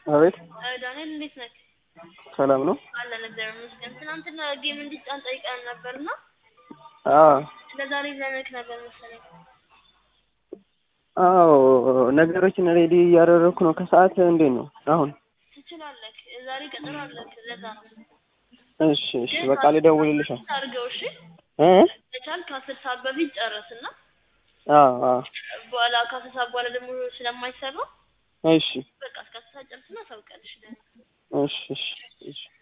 አቤት ዳንኤል እንዴት ነህ? ሰላም ነው? አለን እግዚአብሔር ይመስገን። ትናንትና ጌም እንዲጫን ጠይቀን ነበርና አዎ ለዛሬ ይዘንክ ነበር መሰለኝ። አዎ ነገሮችን ሬዲ እያደረግኩ ነው። ከሰዓት እንዴት ነው አሁን? ትችላለህ። ዛሬ ቀጠሮ አለክ። ለዛ ነው እሺ እሺ በቃ ልደውልልሻል አድርገው። እሺ እ ከቻልክ ከአስር ሰዓት በፊት ጨርስና አዎ አዎ በኋላ ከአስር ሰዓት በኋላ ደግሞ ስለማይሰራ እሺ በቃ እስከ አስር ሰዓት ጨርስና ታውቃለሽ። እሺ እሺ እሺ